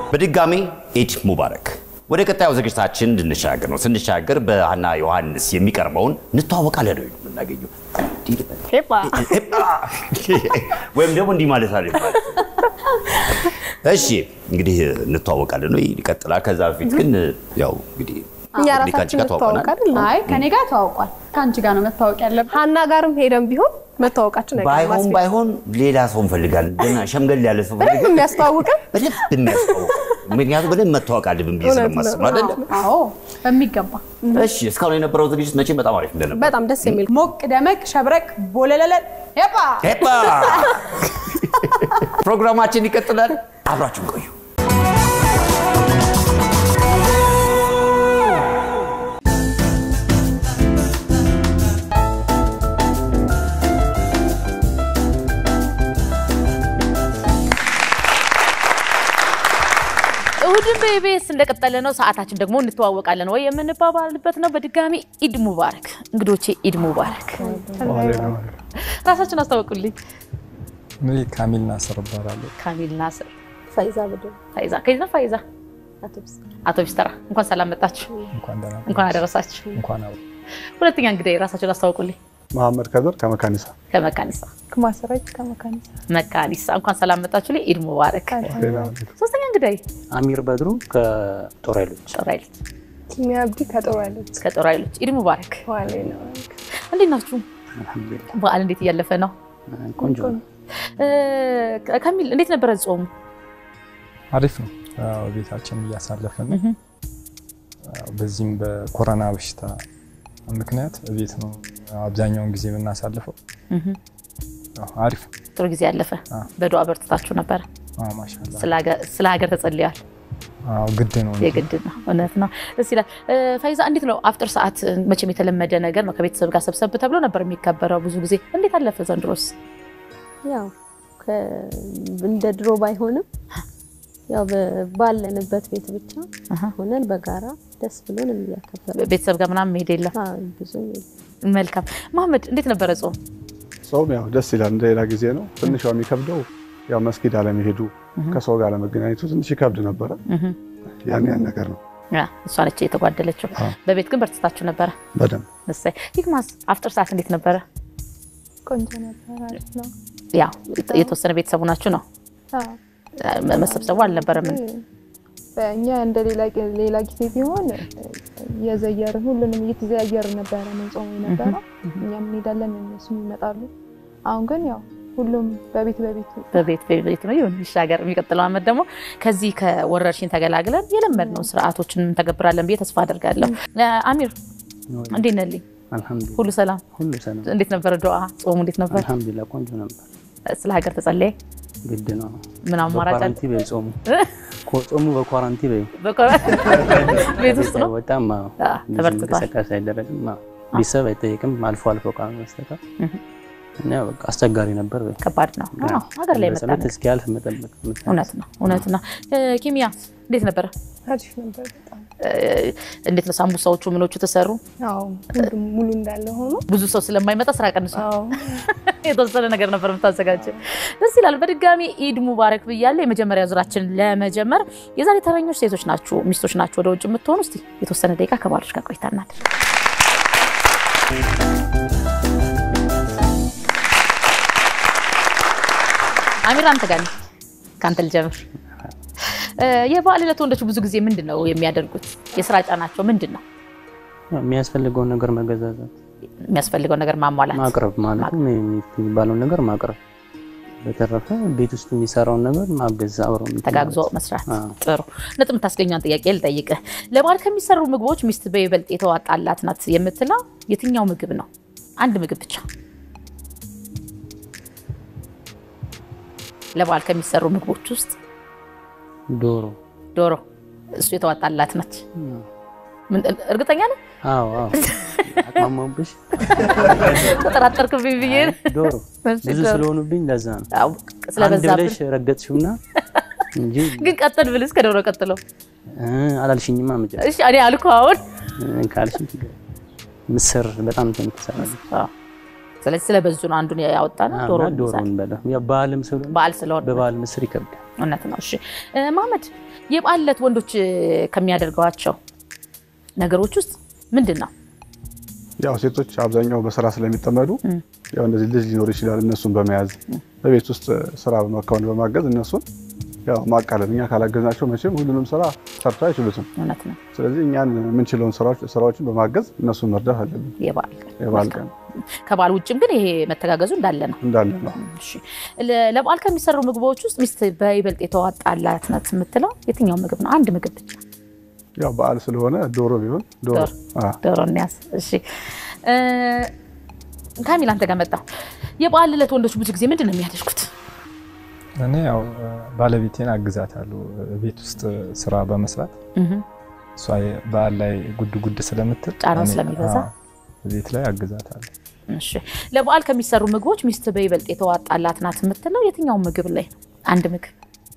በድጋሚ ኢድ ሙባረክ። ወደ ቀጣዩ ዝግጅታችን እንድንሻገር ነው። ስንሻገር በሀና ዮሐንስ የሚቀርበውን እንተዋወቃለን ነው የምናገኘው። ወይም ደግሞ እንዲህ ማለት አለ ይባላል። እሺ እንግዲህ እንተዋወቃለን ነው ይቀጥላል። ከዛ በፊት ግን ያው እንግዲህ እኛ እንግዲህ ከአንቺ ራሳችን ጋር ተዋውቀናል። እንተዋወቅ አይደል? አይ ከኔ ጋር ተዋውቋል። ከአንቺ ጋር ነው መታወቅ ያለብን። ሀና ጋርም ሄደን ቢሆን መታወቃችን አይቀርም። ባይሆን አስቤ- ባይሆን ሌላ ሰው እንፈልጋለን። ገና ሸምገል ያለ ሰው በደንብ ፈልገን የሚያስተዋውቀን በደንብ የሚያስታውቅ ምክንያቱም በደንብ መታወቅ አለብን ብዬ እውነት ነው። ስለማስብ አይደለም። አዎ በሚገባ እሺ እስካሁን የነበረው ዝግጅት መቼም በጣም አሪፍ እንደነበር በጣም ደስ የሚል ሞቅ ደመቅ ሸብረቅ ቦለለለ ሄባ ሄባ ፕሮግራማችን ይቀጥላል። አብራችሁን ቆዩ። እሁድን በኢቢኤስ እንደቀጠለ ነው። ሰዓታችን ደግሞ እንተዋወቃለን ወይ የምንባባልበት ነው። በድጋሚ ኢድ ሙባረክ እንግዶቼ፣ ኢድ ሙባረክ። ራሳችን አስታወቁልኝ። እኔ ካሚል ናስር እባላለሁ። ካሚል ናስር፣ ፈይዛ ብድር ፋይዛ ከይዛ ፋይዛ፣ አቶ ቢስተራ እንኳን ሰላም መጣችሁ፣ እንኳን ደህና እንኳን አደረሳችሁ። እንኳን አብሮ ሁለተኛ እንግዲህ ራሳችሁን አስታወቁልኝ። መሐመድ ከድር ከመካኒሳ ከመካኒሳ ከማሰራጭ ከመካኒሳ መካኒሳ እንኳን ሰላም መጣችሁ ላይ ኢድ ሙባረክ። ሶስተኛ እንግዳይ አሚር በድሩ ከጦር ኃይሎች ጦር ኃይሎች ኪሚያ አብዲ ከጦር ኃይሎች ከጦር ኃይሎች ኢድ ሙባረክ። ዋሌ ነው እንዴት ናችሁ? አልሐምዱሊላህ በዓል እንዴት እያለፈ ነው? ቆንጆ ነው። እ፣ ከሚል እንዴት ነበረ ጾሙ? አሪፍ ነው። ያው ቤታችን እያሳለፍን ነው። ያው በዚህም በኮሮና በሽታ ምክንያት ቤት ነው አብዛኛውን ጊዜ የምናሳልፈው። ያው አሪፍ ነው። ጥሩ ጊዜ ያለፈ አዎ። በዱዓ በርትታችሁ ነበረ። አዎ፣ ማሻአላህ ስለ ሀገር- ስለ ሀገር ተጸልያል። አዎ፣ ግድ ነው እንጂ። የግድ ነው። እውነት ነው። ደስ ይላል። እ፣ ፈይዛ እንዴት ነው አፍጥር ሰዓት? መቼም የተለመደ ነገር ነው። ከቤተሰብ ጋር ሰብሰብ ተብሎ ነበር የሚከበረው ብዙ ጊዜ። እንዴት አለፈ ዘንድሮስ? ያው ከ- እንደ ድሮ ባይሆንም ያው በ- ባለንበት ቤት ብቻ አሃ። ሆነን በጋራ ደስ ብሎን እያከበርን ቤተሰብ ጋር ምናምን መሄድ የለም። አዎ፣ ብዙ መልካም መሐመድ፣ እንዴት ነበረ ጾም? ጾም ያው ደስ ይላል። እንደ ሌላ ጊዜ ነው። ትንሽ ያው የሚከብደው ያው መስጊድ አለመሄዱ ከሰው ጋር አለመገናኘቱ ትንሽ ይከብድ ነበረ። ያን ያን ነገር ነው ያ፣ እሷ ነች የተጓደለችው። አዎ። በቤት ግን በርትታችሁ ነበረ። በደንብ እሰይ። ሂክማስ አፍጥር ሰዓት እንዴት ነበረ? ቆንጆ ነበር። አሪፍ ነው። ያው የተወሰነ ቤተሰቡ ናችሁ ነው አዎ። መሰብሰቡ አልነበረም። በእኛ እንደ ሌላ ሌላ ጊዜ ቢሆን የዘየርን ሁሉንም እየተዘያየርን ነበረ ምን ጾሙ የነበረው እኛም እንሄዳለን እነሱም ይመጣሉ። አሁን ግን ያው ሁሉም በቤት በቤቱ በቤት በቤት ነው ይሁን ይሻገር። የሚቀጥለው ዓመት ደግሞ ከዚህ ከወረርሽኝ ተገላግለን የለመድነውን ስርዓቶችን እንተገብራለን ብዬ ተስፋ አደርጋለሁ። አሚር እንዴት ነልኝ? አልሐምዱሊላህ ሁሉ ሰላም? ሁሉ ሰላም። እንዴት ነበረ ዱዓ? ጾሙ እንዴት ነበር? አልሐምዱሊላህ ቆንጆ ነበር። ስለ ሀገር ተጸለየ? ግድ ነው። ምን አማራጭ አለ? በኳራንቲ በይ ጾሙ ኮ- ጾሙ በኳራንቲ በይ ቤት ውስጥ ነው በጣም አዎ፣ አዎ፣ ብዙ ተበርትቷል። እንቅስቃሴ አይደረግም። አዎ። ቤተሰብ አይጠየቅም። አልፎ አልፎ ቃል በስተቀር እና ያው በቃ አስቸጋሪ ነበር። በይ ከባድ ነው። አዎ፣ ሀገር ላይ መጣ በጸሎት እስኪያልፍ መጠበቅ እውነት ነው እውነት ነው። ኪሚያ እንዴት ነበረ? አሪፍ ነበር በጣም እ፣ እንዴት ነው ሳምቡሳዎቹ ምኖቹ ተሰሩ? አዎ ሁሉም ሙሉ እንዳለ ሆኖ ብዙ ሰው ስለማይመጣ ስራ ቀንሷል። አዎ የተወሰነ ነገር ነበር የምታዘጋጀው። ደስ ይላል። በድጋሚ ኢድ ሙባረክ ብያለሁ። የመጀመሪያ ዙራችን ለመጀመር የዛሬ ተረኞች ሴቶች ናችሁ፣ ሚስቶች ናችሁ ወደ ውጭ የምትሆኑ። እስቲ የተወሰነ ደቂቃ ከባሎች ጋር ቆይታ እናድርግ። አሚር አንተ ጋር ነኝ። ከአንተ ልጀምር። እ፣ የበዓል ዕለት ወንዶች ብዙ ጊዜ ምንድን ነው የሚያደርጉት? የስራ ጫናቸው ምንድን ነው? የሚያስፈልገውን ነገር መገዛዛት፣ የሚያስፈልገው ነገር ማሟላት ማቅረብ ማለት ነው የሚባለውን ነገር ማቅረብ። በተረፈ ቤት ውስጥ የሚሰራውን ነገር ማገዝ፣ አብረው እንትን ተጋግዞ ማለት። መስራት። አዎ። ጥሩ ነጥብ የምታስገኘውን ጥያቄ ልጠይቅህ። ለበዓል ከሚሰሩ ምግቦች ሚስት በይበልጥ የተዋጣላት ናት የምትለው የትኛው ምግብ ነው? አንድ ምግብ ብቻ ለበዓል ከሚሰሩ ምግቦች ውስጥ ዶሮ ዶሮ፣ እሱ የተዋጣላት ናት። ምን- እርግጠኛ ነህ? አዎ አዎ አቅማማብሽ ተጠራጠርክብኝ ብዬ ነው። ዶሮ እሺ፣ ብዙ ዶሮ። ስለሆኑብኝ ለዛ ነው አዎ፣ አንድ ስለበዛብን ብለሽ ረገጥሽውና እንጂ ግን ቀጥል ብልስ ከዶሮ ቀጥሎ እ፣ አላልሽኝማ መጨረሻ እሺ፣ እኔ አልኩህ አሁን እ፣ ካልሽኝ ችግር የለም። ምስር በጣም እንትን ትሰራለች አዎ። ስለዚህ ስለበዙ ነው አንዱን ያወጣ ነው ዶሮ እና ዶሮን በላ ያው በዓልም ስለሆነ በዓል ስለሆነ በበዓል ምስር ይከብዳል እውነት ነው። እሺ እ፣ መሀመድ የበዓል ዕለት ወንዶች እ፣ ከሚያደርጓቸው ነገሮች ውስጥ ምንድን ነው? ያው ሴቶች አብዛኛው በስራ ስለሚጠመዱ ያው እንደዚህ ልጅ ሊኖር ይችላል። እነሱን በመያዝ በቤት ውስጥ ስራ በማከናወን በማገዝ እነሱን ያው ማቃለል። እኛ ካላገዝናቸው መቼም ሁሉንም ስራ ሰርተው አይችሉትም። እውነት ነው። ስለዚህ እኛን የምንችለውን ስራዎች ስራዎችን በማገዝ እነሱን መርዳት አለብን። የበዓል ቀን የበዓል ቀን ከበዓል ውጭም ግን ይሄ መተጋገዙ እንዳለ ነው። እንዳለ ነው። እሺ ለ- ለበዓል ከሚሰሩ ምግቦች ውስጥ ሚስት በይበልጥ የተዋጣላት ናት የምትለው የትኛው ምግብ ነው? አንድ ምግብ ብቻ ያው በዓል ስለሆነ ዶሮ ቢሆን ዶሮ ዶሮ። አ፣ ዶሮ እንያዝ። እሺ እ፣ ካሚል አንተ ጋር መጣሁ። የበዓል ዕለት ወንዶች ብዙ ጊዜ ምንድን ነው የሚያደርጉት? እኔ ያው ባለቤቴን አግዛታለሁ ቤት ውስጥ ስራ በመስራት እህ፣ እሷ በዓል ላይ ጉድ ጉድ ስለምትል ጫናው እኔ- ስለሚበዛ? አዎ፣ ቤት ላይ አግዛታለሁ። እሺ ለበዓል ከሚሰሩ ምግቦች ሚስት በይበልጥ የተዋጣላት ናት የምትለው የትኛው ምግብ ላይ ነው? አንድ ምግብ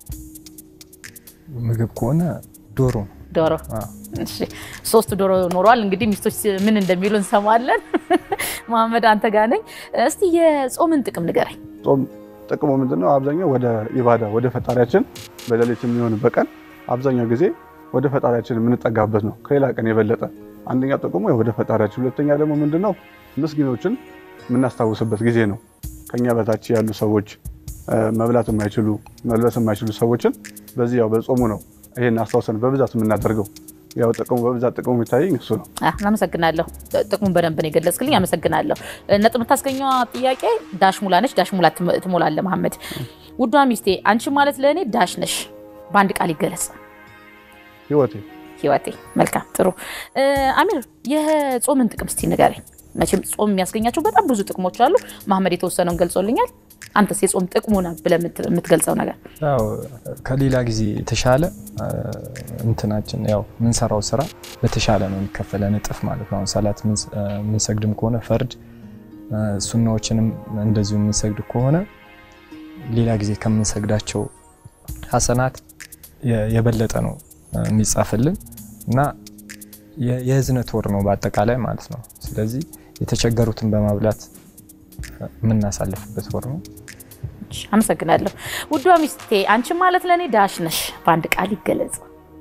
ምግብ ከሆነ ዶሮ ነው። ዶሮ። አዎ። እሺ ሶስት ዶሮ ኖሯል። እንግዲህ ሚስቶች ምን እንደሚሉ እንሰማለን። መሀመድ አንተ ጋር ነኝ። እስቲ የጾምን ጥቅም ንገረኝ። ጾም ጥቅሙ ምንድን ነው? አብዛኛው ወደ ኢባዳ ወደ ፈጣሪያችን በሌሊት የሚሆን በቀን አብዛኛው ጊዜ ወደ ፈጣሪያችን የምንጠጋበት ነው፣ ከሌላ ቀን የበለጠ። አንደኛ ጥቅሙ ወደ ፈጣሪያችን፣ ሁለተኛ ደግሞ ምንድን ነው? ምስኪኖችን የምናስታውስበት ጊዜ ነው። ከኛ በታች ያሉ ሰዎች እ፣ መብላት የማይችሉ መልበስ የማይችሉ ሰዎችን በዚህ ያው በጾሙ ነው ይሄን አስታውሰን በብዛት የምናደርገው። ያው ጥቅሙ በብዛት ጥቅሙ የሚታየኝ እሱ ነው። አህ፣ አመሰግናለሁ። ጥቅሙን በደንብ ነው የገለጽክልኝ። አመሰግናለሁ። ነጥብ የምታስገኘዋ ጥያቄ ዳሽ ሙላ ነች። ዳሽ ሙላ ትም- ትሞላለህ መሐመድ። ውዷ ሚስቴ አንቺ ማለት ለእኔ ዳሽ ነሽ። በአንድ ቃል ይገለጽ። ህይወቴ ህይወቴ። መልካም ጥሩ። እ፣ አሚር የጾምን ጥቅም እስቲ ንገረኝ። መቼም ጾም የሚያስገኛቸው በጣም ብዙ ጥቅሞች አሉ። መሐመድ የተወሰነውን ገልጾልኛል። አንተስ የጾም ጥቅሙ ነው ብለህ የምት- የምትገልጸው ነገር? ያው ከሌላ ጊዜ የተሻለ አ፣ እንትናችን ያው የምንሰራው ስራ በተሻለ ነው የሚከፈለን እጥፍ ማለት ነው። አሁን ሰላት ምንስ- አ፣ የምንሰግድም ከሆነ ፈርድ አ፣ ሱናዎችንም እንደዚሁ የምንሰግድ ከሆነ ሌላ ጊዜ ከምንሰግዳቸው ሀሰናት የ- የበለጠ ነው አ፣ የሚጻፍልን እና የ- የህዝነት ወር ነው በአጠቃላይ ማለት ነው። ስለዚህ የተቸገሩትን በማብላት አ፣ የምናሳልፍበት ወር ነው። እሺ፣ አመሰግናለሁ። ውዷ ሚስቴ አንቺ ማለት ለእኔ ዳሽ ነሽ። በአንድ ቃል ይገለጽ።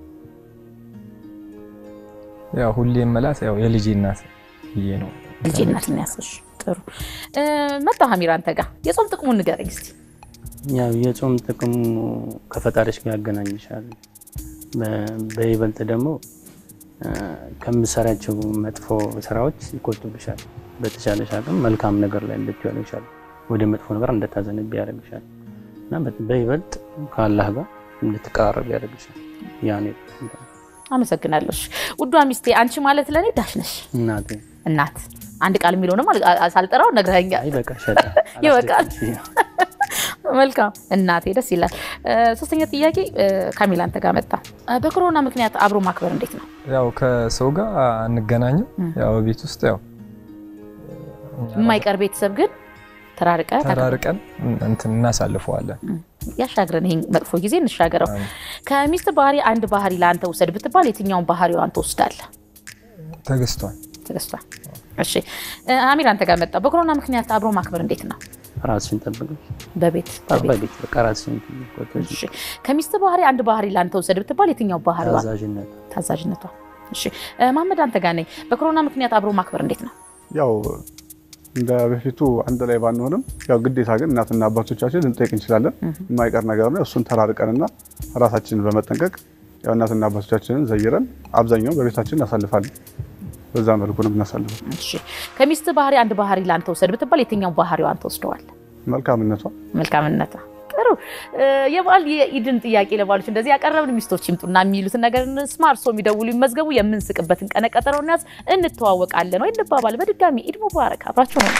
ያው ሁሌ የምላት ያው የልጄ እናት ብዬ ነው። ልጄ እናት የሚያስሽ ጥሩ እ፣ መጣሁ አሚር አንተ ጋር የጾም ጥቅሙን ንገረኝ እስቲ። ያው የጾም ጥቅሙ ከፈጣሪሽ ጋር ያገናኝሻል። በ- በይበልጥ ደግሞ አ፣ ከምሰራቸው መጥፎ ስራዎች ይቆጥብሻል። በተሻለሽ አቅም መልካም ነገር ላይ እንድትሆን ይሻል፣ ወደ መጥፎ ነገር እንድታዘነብ ያደርግሻል እና በ- በይበልጥ ከአላህ ጋር እንድትቀራረብ ያደርግሻል። ያኔ አመሰግናለሁ። እሺ፣ ውዷ ሚስቴ አንቺ ማለት ለእኔ ዳሽ ነሽ። እናቴ እናት አንድ ቃል የሚለውንም አል- አ- ሳልጠራው ነግረኸኛል። ይበቃሻል። ይበቃል። መልካም እናቴ፣ ደስ ይላል። እ፣ ሶስተኛ ጥያቄ እ፣ ካሚል አንተ ጋር መጣ። እ፣ በኮሮና ምክንያት አብሮ ማክበር እንዴት ነው? ያው ከሰው ጋር አንገናኝም። ያው ቤት ውስጥ ያው የማይቀር ቤተሰብ ግን ተራርቀ ተራርቀን እንትን እናሳልፈዋለን። ያሻግረን። ይሄን መጥፎ ጊዜ እንሻገረው። ከሚስት ባህሪ አንድ ባህሪ ለአንተ ውሰድ ብትባል የትኛውን ባህሪዋን ትወስዳለህ? ተገዝቷል። ተገዝቷል። እሺ እ፣ አሚር አንተ ጋር መጣ። በኮሮና ምክንያት አብሮ ማክበር እንዴት ነው? ራስሽን ጠብቀሽ በቤት በቤት በቤት በቃ ራስሽን ቆጥበሽ እሺ ከሚስት ባህሪ አንድ ባህሪ ለአንተ ውሰድ ብትባል የትኛው ባህሪዋ? ታዛዥነት ታዛዥነቷ። እሺ እ፣ መሐመድ አንተ ጋር ነኝ። በኮሮና ምክንያት አብሮ ማክበር እንዴት ነው? ያው እንደ በፊቱ አንድ ላይ ባንሆንም ያው ግዴታ ግን እናትና አባቶቻችን ልንጠይቅ እንችላለን። የማይቀር ነገር ነው። እሱን ተራርቀንና ራሳችንን በመጠንቀቅ ያው እናትና አባቶቻችንን ዘይረን አብዛኛውን በቤታችን እናሳልፋለን። በዛ መልኩ ነው የምናሳልፈው። እሺ ከሚስት ባህሪ አንድ ባህሪ ለአንተ ውሰድ ብትባል የትኛው ባህሪዋን ትወስደዋል? መልካምነቷ መልካምነቷ። ጥሩ እ፣ የበዓል የኢድን ጥያቄ ለባሎች እንደዚህ ያቀረብን ሚስቶች ይምጡና የሚሉትን ነገር እንስማ። እርሶ የሚደውሉ ይመዝገቡ። የምንስቅበትን ቀነ ቀጠሮ እንያዝ። እንተዋወቃለን ወይ እንባባል። በድጋሚ ኢድ ሙባረክ። አብራችሁ ነው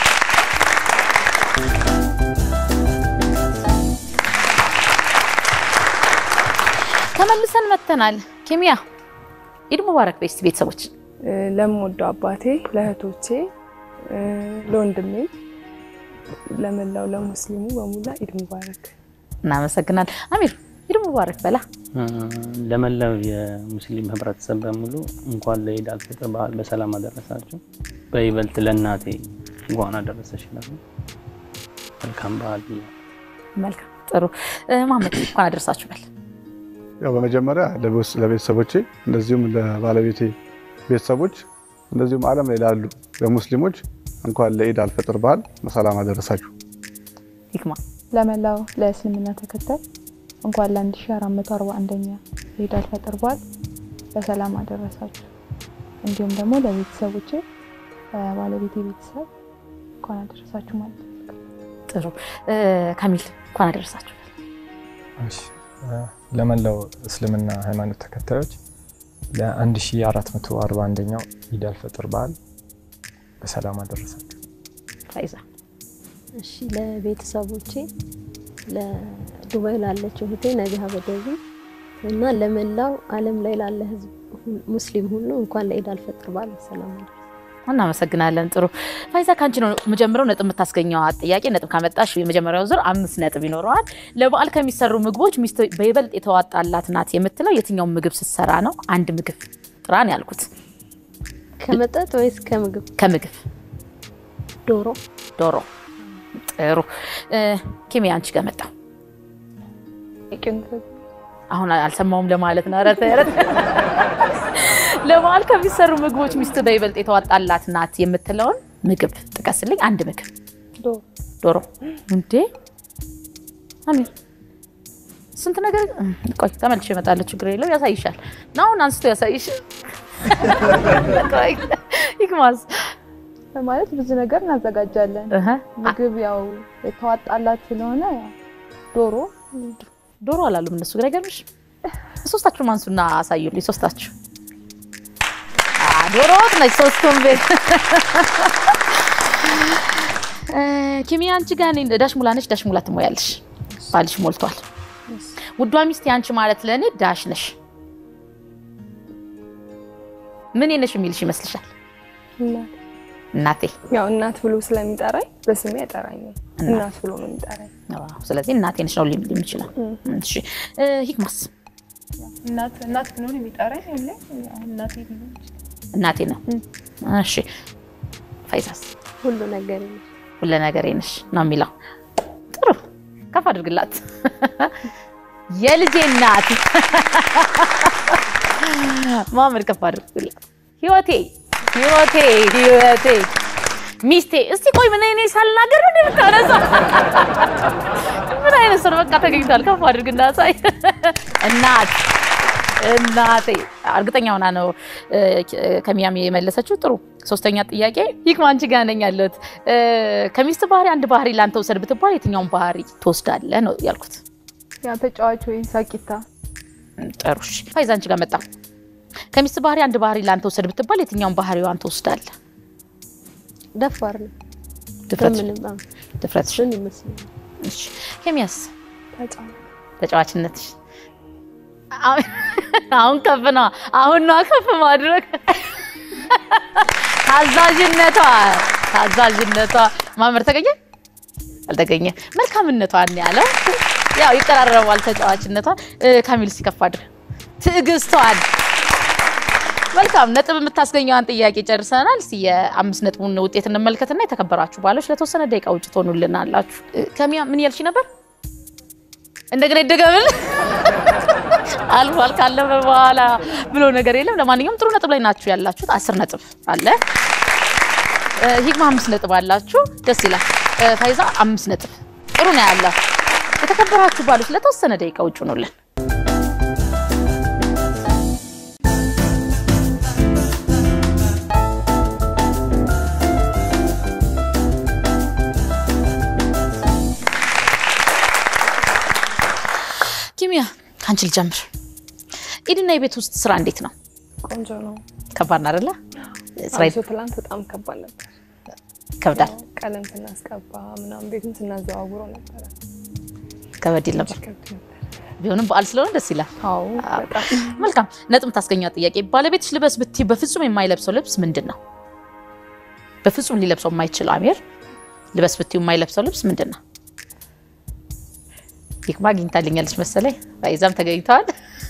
ተመልሰን መተናል። ኬሚያ ኢድ ሙባረክ በስቲ ቤተሰቦች ለምወደው አባቴ፣ ለእህቶቼ፣ ለወንድሜ፣ ለመላው ለሙስሊሙ በሙላ ኢድ ሙባረክ። እናመሰግናል። አሚር ኢድ ሙባረክ በላ። ለመላው የሙስሊም ህብረተሰብ በሙሉ እንኳን ለኢድ አልፈጥር በዓል በሰላም አደረሳችሁ። በይበልጥ ለእናቴ እንኳን አደረሰሽ ይላሉ። መልካም በዓል ብያለሁ። መልካም ጥሩ እ፣ መሐመድ እንኳን አደረሳችሁ በል። ያው በመጀመሪያ ለቤስ- ለቤተሰቦቼ እንደዚሁም ለባለቤቴ ቤተሰቦች እንደዚሁም ዓለም ላይ ላሉ ለሙስሊሞች እንኳን ለኢድ አልፈጥር በዓል በሰላም አደረሳችሁ። ሂክማ ለመላው ለእስልምና ተከታይ እንኳን ለ1441ኛ የኢድ አልፈጥር በዓል በሰላም አደረሳችሁ። እንዲሁም ደግሞ ለቤተሰቦቼ ባለቤቴ ቤተሰብ እንኳን አደረሳችሁ ማለት ነው። ጥሩ እ፣ ካሚል እንኳን አደረሳችሁ በል። እሺ እ፣ ለመላው እስልምና ሃይማኖት ተከታዮች ለ1441ኛው ኢድ አልፈጥር በዓል በሰላም አደረሳችሁ። ፋይዛ እሺ ለቤተሰቦቼ ለዱባይ ላለችው እህቴ ነቢሃ በደዚ እና ለመላው ዓለም ላይ ላለ ህዝብ ሁ- ሙስሊም ሁሉ እንኳን ለኢድ አልፈጥር በዓል በሰላም አደረሰ። እናመሰግናለን። ጥሩ ፋይዛ፣ ከአንቺ ነው የምጀምረው። ነጥብ የምታስገኘው ጥያቄ ነጥብ ካመጣሽ የመጀመሪያው ዙር አምስት ነጥብ ይኖረዋል። ለበዓል ከሚሰሩ ምግቦች ሚስት በይበልጥ የተዋጣላት ናት የምትለው የትኛውን ምግብ ስትሰራ ነው? አንድ ምግብ ጥራን ያልኩት ከመጠጥ ወይስ ከምግብ? ከምግብ ዶሮ ዶሮ። ጥሩ እ፣ ኪሚ አንቺ ጋር መጣሁ። አሁን አልሰማውም ለማለት ነው። ኧረ ተይ፣ ኧረ ተይ። ለበዓል ከሚሰሩ ምግቦች ሚስት በይበልጥ የተዋጣላት ናት የምትለውን ምግብ ጥቀስልኝ። አንድ ምግብ ዶሮ ዶሮ እንዴ አሚር ስንት ነገር ቆይ ተመልሼ እመጣለሁ ችግር የለው ያሳይሻል ና አሁን አንስቶ ያሳይሽ ቆይ ይክማስ ማለት ብዙ ነገር እናዘጋጃለን። እህ ምግብ ያው የተዋጣላት ስለሆነ ያው ዶሮ ዶሮ አላሉም እነሱ ግን አይገርምሽ ሶስታችሁም አንሱና አሳዩልኝ ሶስታችሁ አ ዶሮ ወጥ ነች ሶስቱም ቤት እ፣ ኪሚ አንቺ ጋር እኔ ዳሽ ሙላ ነች ዳሽ ሙላ ትሞያለሽ ባልሽ ሞልቷል ውዷ ሚስት ያንቺ ማለት ለእኔ ዳሽ ነሽ ምን ነሽ የሚልሽ ይመስልሻል እናት እናቴ ያው እናት ብሎ ስለሚጠራኝ በስሜ አይጠራኝም። እናት ብሎ ነው የሚጠራኝ። አዎ፣ ስለዚህ እናቴ ነሽ ነው ሊል የሚችለው እሺ እ፣ ሂክማስ እናት እናት ብሎ ነው የሚጠራኝ ሁሌ ያው እናቴ ቢሆን እናቴ ነው እሺ ፋይዛስ ሁሉ ነገር ነው። ሁለ ነገሬ ነሽ ነው የሚለው። ጥሩ ከፍ አድርግላት። የልጄ እናት ማመድ ከፍ አድርግላት። ህይወቴ ህይወቴ ህይወቴ ሚስቴ። እስቲ ቆይ ምን እኔ ሳልናገር ምን የምታነሳ ምን አይነት ሰው ነው? በቃ ተገኝቷል። ከፍ አድርግና ሳይ እናት እናቴ እርግጠኛ ሆና ነው እ፣ ከሚያም የመለሰችው። ጥሩ ሶስተኛ ጥያቄ ይክማ አንቺ ጋር ነኝ ያለሁት። እ፣ ከሚስት ባህሪ አንድ ባህሪ ላንተ ውሰድ ብትባል የትኛውን ባህሪ ትወስዳለህ ነው ያልኩት። ያው ተጫዋች ወይ ሳቂታ ጥሩ እሺ። ፋይዛ አንቺ ጋር መጣ። ከሚስት ባህሪ አንድ ባህሪ ላንተ ውሰድ ብትባል የትኛውን ባህሪዋን ትወስዳለህ? ደፋር ነው። ድፍረት በምንም አዎ፣ ድፍረትሽ። እሱን ይመስለኛል። እሺ ኬሚያስ ተጫዋች ተጫዋችነትሽ አሁን- አሁን ከፍ ነው። አሁን ነው ከፍ ማድረግ ታዛዥነቷ ታዛዥነቷ ማመር ተገኘ አልተገኘ መልካምነቷን ያለው ያው ይቀራረባል። ተጫዋችነቷን እ፣ ካሚል ሲከፍ አድርግ ትዕግስቷን መልካም ነጥብ የምታስገኘዋን ጥያቄ ጨርሰናል። እስቲ የአምስት ነጥቡን ውጤት እንመልከትና የተከበራችሁ ባሎች ለተወሰነ ደቂቃ ውጭ ትሆኑልናላችሁ። እ፣ ከሚያ ምን ያልሽ ነበር? እንደገና ይደገምል አልፏል ካለፈ በኋላ ብሎ ነገር የለም። ለማንኛውም ጥሩ ነጥብ ላይ ናችሁ ያላችሁት። አስር ነጥብ አለ። እ፣ ሂክማ አምስት ነጥብ አላችሁ። ደስ ይላል። እ፣ ፋይዛ አምስት ነጥብ ጥሩ ነው ያለው። የተከበራችሁ ባሎች ለተወሰነ ደቂቃ ውጭ ሆኑልን። ኪሚያ ከአንቺ ልጀምር። ኢድና የቤት ውስጥ ስራ እንዴት ነው? ቆንጆ ነው። ከባድ ነው አይደለ? ስራ አብሶ ትላንት በጣም ከባድ ነበር። ይከብዳል። ቀለም ስናስቀባ ምናምን ቤቱን ስናዘዋውረው ነበረ። ከበድ ይል ነበር። ከብድ ነበር። ቢሆንም በዓል ስለሆነ ደስ ይላል። አዎ በጣም መልካም ነጥብ ታስገኛ ጥያቄ። ባለቤትሽ ልበስ ብትይ በፍጹም የማይለብሰው ልብስ ምንድን ነው? በፍጹም ሊለብሰው የማይችል አሚር ልበስ ብትዩ የማይለብሰው ልብስ ምንድን ነው? ይክማ አግኝታልኛለች መሰለኝ። ፋይዛም ተገኝተዋል።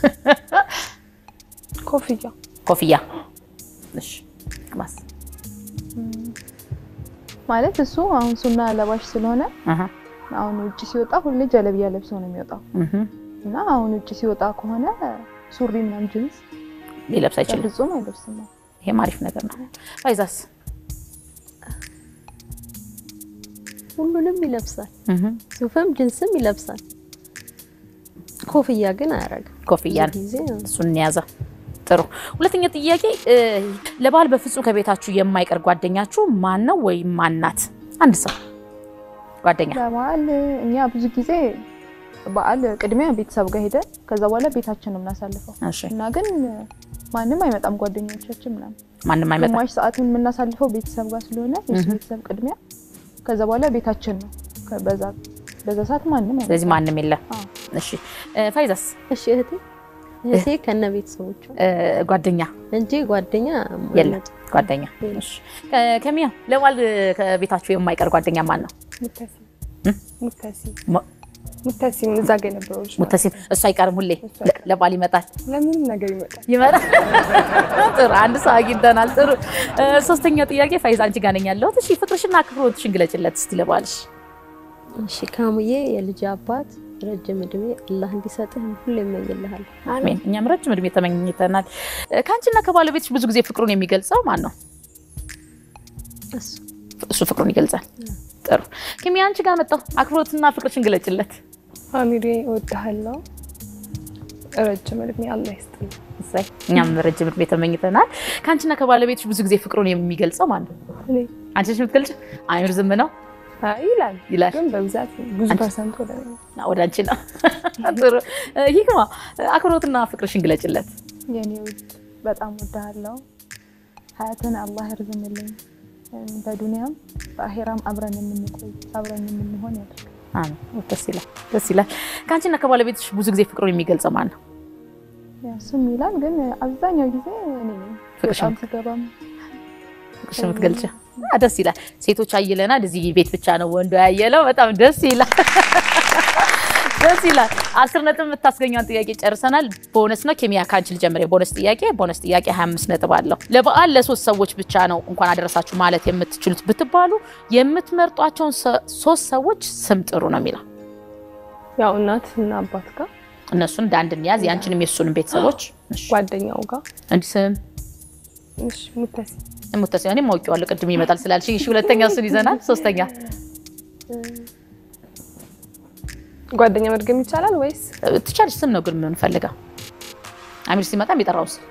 ኮፍያ ኮፍያ። እሺ ይክማስ? ማለት እሱ አሁን ሱና ለባሽ ስለሆነ አሃ አሁን ውጭ ሲወጣ ሁሌ ጀለቢያ ለብሶ ነው የሚወጣው እህ፣ እና አሁን ውጭ ሲወጣ ከሆነ ሱሪ ምናምን ጅንስ ሊለብስ አይችልም። በፍጹም አይለብስም። ይሄም አሪፍ ነገር ነው። ፋይዛስ ሁሉንም ይለብሳል። እህ፣ ሱፍም ጅንስም ይለብሳል። ኮፍያ ግን አያረግም። ኮፍያን ብዙ ጊዜ እሱን እንያዘ። ጥሩ። ሁለተኛ ጥያቄ እ፣ ለበዓል በፍጹም ከቤታችሁ የማይቀር ጓደኛችሁ ማን ነው ወይም ማናት? አንድ ሰው ጓደኛ። ለበዓል እኛ ብዙ ጊዜ በዓል ቅድሚያ ቤተሰብ ጋር ሄደን ከዛ በኋላ ቤታችን ነው የምናሳልፈው እሺ፣ እና ግን ማንም አይመጣም ጓደኞቻችን ምናምን ማንም አይመጣም። ግማሽ ሰዓቱን የምናሳልፈው ቤተሰብ ጋር ስለሆነ የሱ ቤተሰብ ቅድሚያ ከዛ በኋላ ቤታችን ነው። ከ- በዛ በዛ ሰዓት ማንም አይመጣም። ስለዚህ ማንም የለም። አዎ። እሺ፣ እ፣ ፋይዛስ እሺ እህቴ እህቴ ከነ ቤተሰቦቿ እ፣ ጓደኛ እንጂ ጓደኛ የለም። አይመጣም። ጓደኛ የለም። እሺ። ከ- ከሚያ ለበዓል ከቤታችሁ የማይቀር ጓደኛ ማን ነው? ሙተሲ እ? ሙተሲ ሞ- ሙተሲም እዛ ጋ የነበረው ልጅ ማለት ሙተሲም እሱ አይቀርም። ሁሌ ለ- ለበዓል ይመጣል ነው። ለምንም ነገር ይመጣል። ይመጣል። ጥሩ አንድ ሰው አግኝተናል። ጥሩ እ፣ ሶስተኛ ጥያቄ ፋይዛ አንቺ ጋር ነኝ ያለሁት። እሺ ፍቅርሽና አክብሮትሽን ግለጭለት እስቲ ለበዓልሽ። እሺ ካሙዬ የልጅ አባት ረጅም እድሜ አላህ እንዲሰጥህ ሁሌ እመኝልሃለሁ። አሜን። እኛም ረጅም እድሜ ተመኝተናል። እ፣ ከአንቺና ከባለቤትሽ ብዙ ጊዜ ፍቅሩን የሚገልጸው ማን ነው? እሱ እሱ ፍቅሩን ይገልጻል። ጥሩ ኪሚ አንቺ ጋር መጣሁ። አክብሮትና ፍቅርሽን ግለጭለት። አሚሬ እወድሃለሁ። ረጅም እድሜ አላህ ይስጥልኝ። እሰይ እኛም ረጅም እድሜ ተመኝተናል። ከአንቺና ከባለቤትሽ ብዙ ጊዜ ፍቅሩን የሚገልጸው ማን ነው? እኔ አንቺ ነሽ የምትገልጭ? አሚር ዝም ነው አይ ይላል ይላል። ግን በብዛት ብዙ ፐርሰንት ወደ እኔ ነው። ወደ አንቺ ነው። ጥሩ ሂክማ አክብሮትና ፍቅርሽን ግለጭለት። የኔ ውድ በጣም ወድሃለሁ። ሀያትን አላህ ያርዝምልኝ። በዱንያም በአሄራም አብረን የምንቆይ አብረን የምንሆን ያድርግ። አሜን። ደስ ይላል፣ ደስ ይላል። ከአንቺና ከባለቤትሽ ብዙ ጊዜ ፍቅሩን የሚገልጸው ማን ነው? ያው እሱም ይላል ግን አብዛኛው ጊዜ እኔ ነኝ ፍቅርሽን በጣም ሲገባም ፍቅርሽን የምትገልጭ አ፣ ደስ ይላል። ሴቶች አየለናል። እዚህ ቤት ብቻ ነው ወንዶ ያየለው። በጣም ደስ ይላል፣ ደስ ይላል። አስር ነጥብ የምታስገኘውን ጥያቄ ጨርሰናል። ቦነስ ነው። ኬሚያ ከአንቺ ልጀምር። የቦነስ ጥያቄ ቦነስ ጥያቄ 25 ነጥብ አለው። ለበዓል ለሶስት ሰዎች ብቻ ነው እንኳን አደረሳችሁ ማለት የምትችሉት ብትባሉ የምትመርጧቸውን ሰ- ሶስት ሰዎች ስም ጥሩ ነው የሚለው ያው እናት እና አባት ጋር እነሱን እንደ አንድ እንያዝ። የአንቺንም የሱንም ቤተሰቦች እሺ። ጓደኛው ጋር እንዲህ ስም እሺ ሙተሲ ሙተሲ እኔም አውቄዋለሁ ቅድም ይመጣል ስላልሽኝ። እሺ ሁለተኛ እሱን ይዘናል። ሶስተኛ ጓደኛ መድገም ይቻላል ወይስ ትቻለሽ። ስም ነው ግን የምንፈልገው። አሚር ሲመጣ የሚጠራው ስም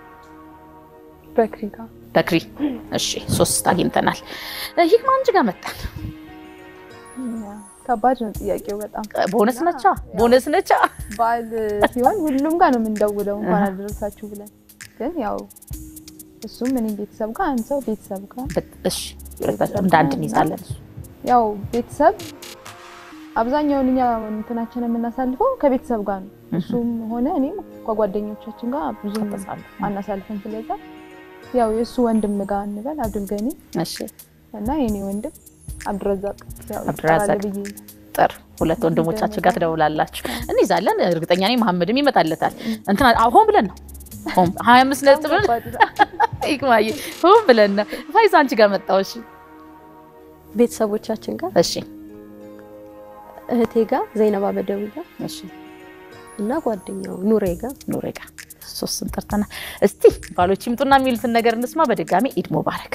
በክሪ ጋር በክሪ። እሺ ሶስት አግኝተናል። ሂክማ አንቺ ጋር መጣን። ያ፣ ከባድ ነው ጥያቄው በጣም ቦነስ ነቻ ቦነስ ነቻ። በዓል ሲሆን ሁሉም ጋር ነው የምንደውለው እንኳን አደረሳችሁ ብለን ግን ያው እሱም እኔም ቤተሰብ ጋር አንድ ሰው ቤተሰብ ጋር እሺ ሁለታችን እንደ አንድ እንይዛለን። ያው ቤተሰብ አብዛኛውን እኛ እንትናችን የምናሳልፈው ከቤተሰብ ጋር ነው። እሱም ሆነ እኔም ከጓደኞቻችን ጋር ብዙም አናሳልፍም። ስለዛ ያው የእሱ ወንድም ጋር እንበል አብዱልገኒ እሺ እና የኔ ወንድም አብዱረዛቅ ያው አብዱረዛቅ። ይጠራል ብዬ ጥር ሁለት ወንድሞቻችሁ ጋር ትደውላላችሁ፣ እንይዛለን። እርግጠኛ ነኝ መሐመድም ይመጣለታል። እንትና አዎ፣ ሆን ብለን ነው ሆን ሀያ አምስት ነጥብ ይቅማዬ ሆን ብለን ነው። ፋይዛ አንቺ ጋር መጣሁ። እሺ ቤተሰቦቻችን ጋር እሺ እህቴ ጋር ዘይነባ በደዊ ጋር እሺ እና ጓደኛው ኑሬ ጋር ኑሬ ጋር ሶስት ስም ጠርተናል። እስቲ ባሎች ይምጡና የሚሉትን ነገር እንስማ። በድጋሚ ኢድ ሙባረክ።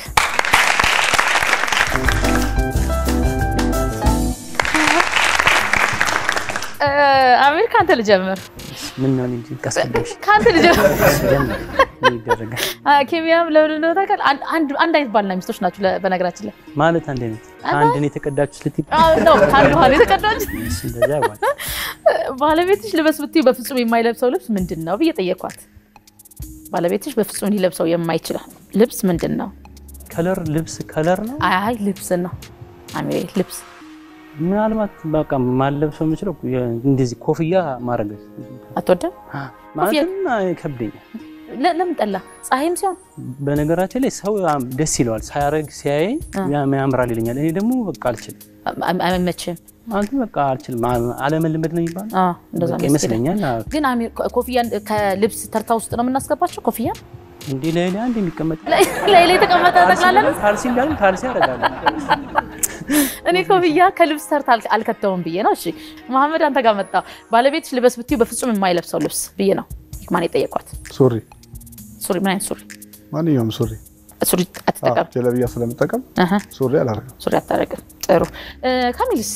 እ፣ አሚር ከአንተ ልጀምር፣ ምን ነው እንጂ ቀስቀደሽ ከአንተ ልጀምር። ጀምር ምን ይደረጋል አ፣ ኬሚያም ለምን እንደሆነ ታውቃለህ? አንድ አንድ አንድ አይነት ባልና ሚስቶች ናቸው። ለ- በነገራችን ላይ ማለት አንድ አይነት አንድ ነው የተቀዳችሁት ልትይ አዎ፣ ነው ከአንድ ውሃ ነው የተቀዳች። እሺ እንደዛ ያዋል ባለቤትሽ ልበስ ብትይ በፍጹም የማይለብሰው ልብስ ምንድን ነው ብዬ ጠየኳት። ባለቤትሽ በፍጹም ሊለብሰው የማይችል ልብስ ምንድን ነው? ከለር ልብስ ከለር ነው አይ ልብስ ነው አሚሬ፣ ልብስ ምናልባት በቃ ማለብሰው የምችለው እንደዚህ ኮፍያ ማድረግ አትወደም? ማለትም አይከብደኝም። ለ- ለምን ጠላ? ፀሐይም ሲሆን በነገራችን ላይ ሰው ደስ ይለዋል ሳያረግ ሲያየኝ ያ- ያምራል ይለኛል። እኔ ደግሞ በቃ አልችልም አ- አይመችም። ማለት በቃ አልችልም። አ- አለመልመድ ነው የሚባለው አዎ፣ እንደዛ በቃ ነው ይመስለኛል። አዎ። ግን አሚር ኮ- ኮፍያን ከልብስ ተርታ ውስጥ ነው የምናስገባቸው። ኮፍያ እንዲህ ላይ ላይ አንድ የሚቀመጥ ላይ ላይ የተቀመጠ ጠቅላላ ነው። ካልሲ እንዳለ ካልሲ ያደርጋሉ። እኔ ኮፍያ ከልብስ ተርታ አል- አልከተውም ብዬ ነው። እሺ መሐመድ አንተ ጋር መጣ። ባለቤትሽ ልበስ ብትዩ በፍጹም የማይለብሰው ልብስ ብዬ ነው ማን የጠየቋት። ሱሪ፣ ሱሪ ምን አይነት ሱሪ? ማንኛውም ሱሪ ሱሪ አትጠቀም። ጀለብያ ስለምጠቀም አሀ፣ ሱሪ አላደርግም። ሱሪ አታደርግም። ጥሩ እ፣ ካሚልስ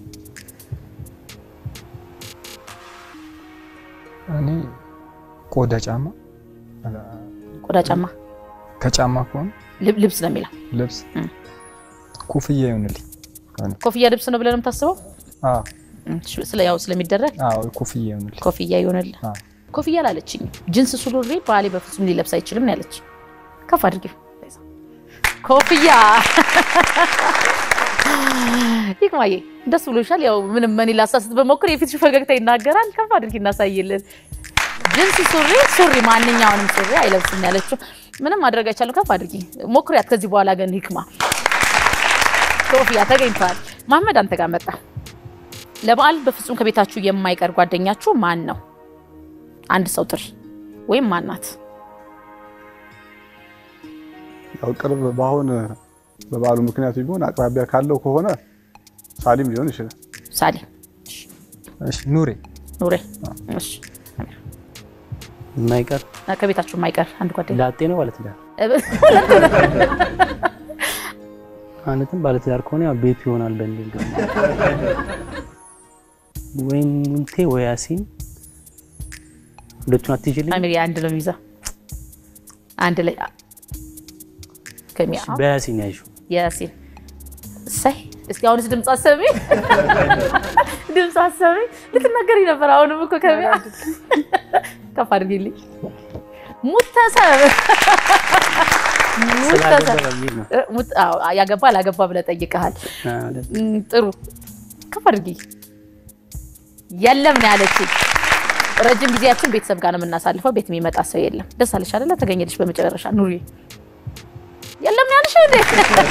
እኔ ቆዳ ጫማ ቆዳ ጫማ ከጫማ ከሆነ ልብ- ልብስ ነው የሚለው። ልብስ እም። ኮፍያ ይሆንልኝ። ኮፍያ ልብስ ነው ብለን ነው የምታስበው? አዎ እሺ፣ ስለ ያው ስለሚደረግ አዎ ኮፍያ ይሆንልኝ። ኮፍያ ይሆንልህ። አዎ ኮፍያ ላለችኝ ጅንስ ሱሪ ባሌ በፍጹም ሊለብስ አይችልም ነው ያለች። ከፍ አድርጊ ኮፍያ ይቅማዬ ደስ ብሎሻል። ያው ምንም መኒ ላሳስት በሞክር የፊትሽ ፈገግታ ይናገራል። ከፍ አድርጊ እናሳይልን። ጅንስ ሱሪ ሱሪ ማንኛውንም ሱሪ አይለብስም ነው ያለችው። ምንም ማድረግ አይቻልም። ከፍ አድርጊ ሞክሪያት። ከዚህ በኋላ ግን ሂክማ ኮፍያ ተገኝቷል። መሐመድ አንተ ጋር መጣ። ለበዓል በፍጹም ከቤታችሁ የማይቀር ጓደኛችሁ ማን ነው? አንድ ሰው ጥሪ ወይም ማናት? ያው ቅርብ በአሁን በበዓሉ ምክንያት ቢሆን አቅራቢያ ካለው ከሆነ ሳሊም ሊሆን ይችላል። ሳሊ እሺ ኑሬ ኑሬ። እሺ የማይቀር ከቤታችሁ የማይቀር አንድ ጓደኛ ላጤ ነው ባለትዳር ማለትም ባለትዳር ከሆነ ያው ቤቱ ይሆናል በሚል ግን ወይም ሙንቴ ወይ ያሲን ሁለቱን አትይዥልኝ። አሚር አንድ ነው የሚይዘው አንድ ላይ ከሚያ በያሲን ያዥ የሲል እሰይ እስቲ አሁንስ ድምፅ አሰሚ ድምፅ አሰሚ ልትናገሪ ነበር። አሁንም እኮ ከሚያ ከፍ አድርጊልኝ ሙተሰብ ስላገባ ሙተሰብ በሚል ነው። ሙት- አዎ፣ ያገባ አላገባ ብለህ ጠይቀሃል። አዎ፣ እም፣ ጥሩ ከፍ አድርጊ። የለም ነው ያለችኝ። ረጅም ጊዜያችን ቤተሰብ ጋር ነው የምናሳልፈው። ቤት የሚመጣ ሰው የለም። ደስ አለሽ አይደለ? ተገኘልሽ በመጨረሻ ኑሪ። የለም ነው ያልሽ እንዴ?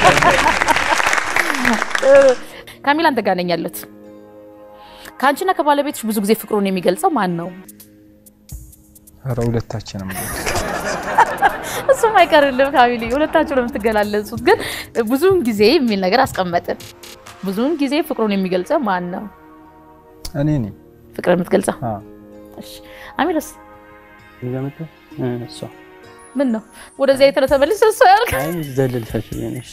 ጥሩ። ካሚላ አንተ ጋር ነኝ ያለሁት። ከአንቺና ከባለቤትሽ ብዙ ጊዜ ፍቅሩን የሚገልጸው ማን ነው? ኧረ ሁለታችንም እሱም አይቀርልም ካሚሊ፣ ሁለታችሁ ነው የምትገላለጹት። ግን ብዙውን ጊዜ የሚል ነገር አስቀመጥን። ብዙውን ጊዜ ፍቅሩን የሚገልጸው ማን ነው? እኔ ነኝ። ፍቅር የምትገልጸው አዎ እሺ። አሚረስ እኔ ጋር መጣሁ። እ፣ እሷ ምን ነው ወደዚያ የተነሳ መልስ እሷ ያልክ አይ ዘለልሻቸው ነሽ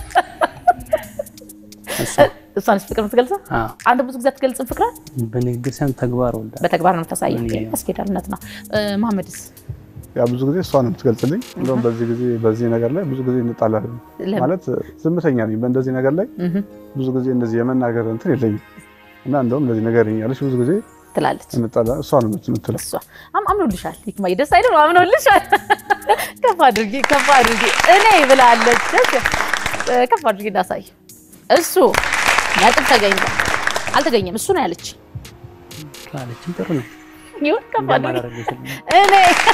እሷ እሷንስ ፍቅር የምትገልጸው አዎ፣ አንተ ብዙ ጊዜ አትገልጽም ፍቅር በንግግር ሳይሆን ተግባር ወልዳ በተግባር ነው የምታሳየው። እኔ- ያስኬዳልነት ነው። እ፣ መሐመድስ ያ ብዙ ጊዜ እሷ ነው የምትገልጽልኝ። እንደውም በዚህ ጊዜ በዚህ ነገር ላይ ብዙ ጊዜ እንጣላለን። ለምን? ማለት ዝምተኛ ነኝ በእንደዚህ ነገር ላይ እህ ብዙ ጊዜ እንደዚህ የመናገር እንትን የለኝም እና እንደውም እንደዚህ ነገር ያለች ብዙ ጊዜ ትላለች እንጣላ እሷ ነው የምትለው። እሷ አም አምኖልሻል። ሂክማዬ ደስ አይልም? አምኖልሻል። ከፍ አድርጊ ከፍ አድርጊ እኔ ብላለች። ደስ እ፣ ከፍ አድርጊ እንዳሳይ እሱ ነጥብ ተገኝቷል። አልተገኘም እሱ ነው ያለች። ካለችም ጥሩ ነው። ይሁን ከፍ አድርጊ እንደማላደርገው እኔ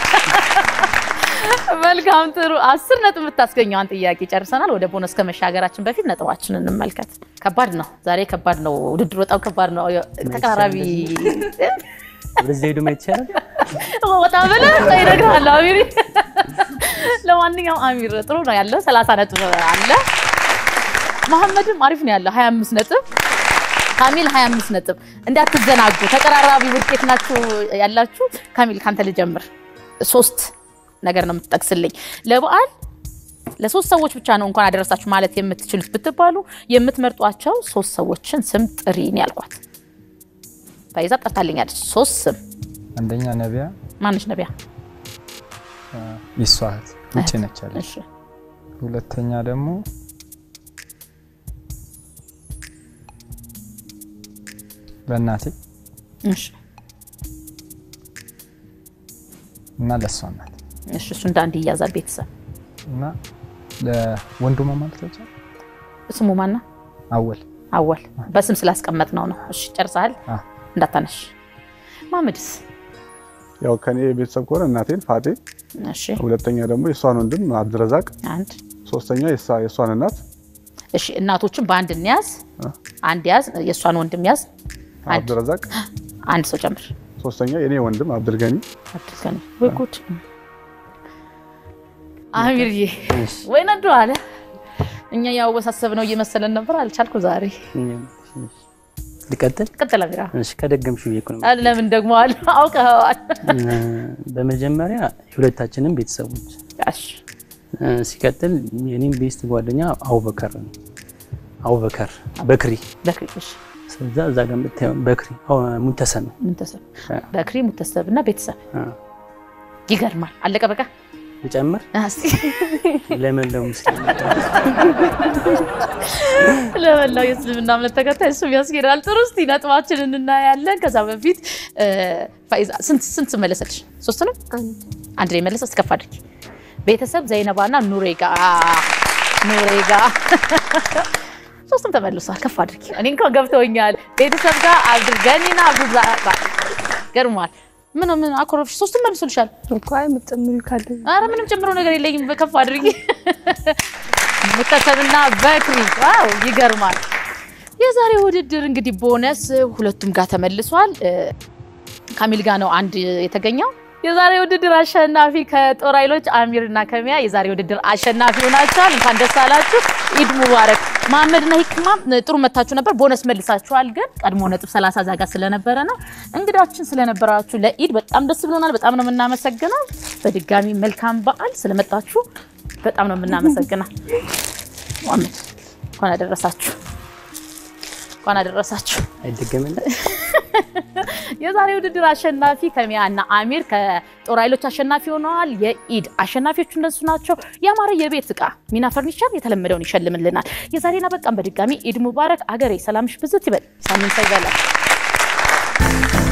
መልካም ጥሩ አስር ነጥብ የምታስገኘዋን ጥያቄ ጨርሰናል። ወደ ቦነስ ከመሻገራችን በፊት ነጥባችንን እንመልከት። ከባድ ነው ዛሬ ከባድ ነው ውድድሩ በጣም ከባድ ነው። ተቀራራቢ ወደዚያ ሄዶ ማየት ይቻላል። ወጣ ብለህ ይነግርሃለሁ አሚር። ለማንኛውም አሚር ጥሩ ነው ያለው ሰላሳ ነጥብ አለ። መሐመድም አሪፍ ነው ያለው 25 ነጥብ ካሚል 25 ነጥብ። እንዳትዘናጉ ተቀራራቢ ውጤት ናችሁ ያላችሁ። ካሚል ካንተ ልጀምር። ሶስት ነገር ነው የምትጠቅስልኝ ለበዓል ለሶስት ሰዎች ብቻ ነው እንኳን አደረሳችሁ ማለት የምትችሉት ብትባሉ የምትመርጧቸው ሶስት ሰዎችን ስም ጥሪ ነው ያልኳት። ፈይዛ ጠርታልኛለች። ሶስት ስም አንደኛ ነቢያ ማነች? ነቢያ የሷ እህት ውጭ ነች ያለች። እሺ ሁለተኛ ደግሞ ለእናቴ እሺ እና ለእሷ እናት እሺ እሱ እንደ አንድ ይያዛል ቤተሰብ እና ለወንድሟ ማለት ነው ስሙ ማና አወል አወል በስም ስላስቀመጥ ነው ነው እሺ ጨርሰሃል አ እንዳታነሽ ማመድስ ያው ከኔ ቤተሰብ ከሆነ እናቴን ፋጤ፣ እሺ ሁለተኛ ደግሞ የእሷን ወንድም አብድረዛቅ፣ አንድ ሶስተኛ የእሷ- የእሷን እናት እሺ እናቶችን በአንድ እንያዝ አ። አንድ ያዝ የእሷን ወንድም ያዝ አንድ አብድረዛቅ፣ አንድ ሰው ጨምር ሶስተኛ የኔ ወንድም አብድልገኒ፣ አድርገን ወይ ጉድ አሚርዬ እሺ። ወይ ነዱ አለ እኛ ያወሳሰብ ነው እየመሰለን ነበር። አልቻልኩ ዛሬ ልቀጥል። ቀጥል አሚራ። እሺ ከደገምሽ ብዬ እኮ ነው። ለምን ደግሞ አለ አውቀኸዋል። በመጀመሪያ የሁለታችንም ቤተሰቦች፣ እሺ ሲቀጥል የኔም ቤስት ጓደኛ አቡበከር ነው። አቡበከር በክሪ በክሪ እሺ ስለዛ እዛ ጋር የምታየው በክሪ አዎ፣ ሙተሰብ ነው። ሙተሰብ በክሪ ሙተሰብ እና ቤተሰብ ይገርማል። አለቀ በቃ ልጨምር እስቲ ለመላው ሙስሊም ለመላው የእስልምና እምነት ተከታይ እሱም ያስኬዳል። ጥሩ እስቲ ነጥባችንን እናያለን። ከዛ በፊት ፋይዛ ስንት ስንት መለሰልሽ? ሶስት ነው አንድ አንድ ላይ መለሰ። እስከፍ አድርጊ። ቤተሰብ ዘይነባና ኑሬ ጋ ኑሬ ጋ ሶስቱም ተመልሷል። ከፍ አድርጊ። እኔ እንኳን ገብተውኛል። ቤተሰብ ጋር አብዱልገኒና አብዱዛ ገርሟል። ምን ምን አኮረፍሽ? ሶስቱም መልሶልሻል። እኮ አይ የምትጨምሪው ካለ አረ ምንም ጨምሮ ነገር የለኝም። ከፍ አድርጊ። ሙተሰብና በክሪ ዋው ይገርማል። የዛሬው ውድድር እንግዲህ ቦነስ ሁለቱም ጋር ተመልሷል። ካሚል ጋር ነው አንድ የተገኘው። የዛሬ ውድድር አሸናፊ ከጦር ኃይሎች አሚርና ከሚያ የዛሬ ውድድር አሸናፊ ሆናችኋል። እንኳን ደስ አላችሁ። ኢድ ሙባረክ። መሐመድና ሂክማ ጥሩ መታችሁ ነበር፣ ቦነስ መልሳችኋል። ግን ቀድሞ ነጥብ 30 ዛጋ ስለነበረ ነው። እንግዳችን ስለነበራችሁ ለኢድ በጣም ደስ ብሎናል። በጣም ነው የምናመሰግነው። በድጋሚ መልካም በዓል ስለመጣችሁ በጣም ነው የምናመሰግነው። መሐመድ እንኳን አደረሳችሁ፣ እንኳን አደረሳችሁ። አይደገምም። የዛሬ ውድድር አሸናፊ ከሚያ እና አሚር ከጦር ኃይሎች አሸናፊ ሆነዋል። የኢድ አሸናፊዎቹ እነሱ ናቸው። ያማረ የቤት እቃ ሚና ፈርኒቸር የተለመደውን ይሸልምልናል። የዛሬን አበቃን። በድጋሚ ኢድ ሙባረክ። አገሬ ሰላምሽ ብዝት ይበል። ሳምንት ይበላል።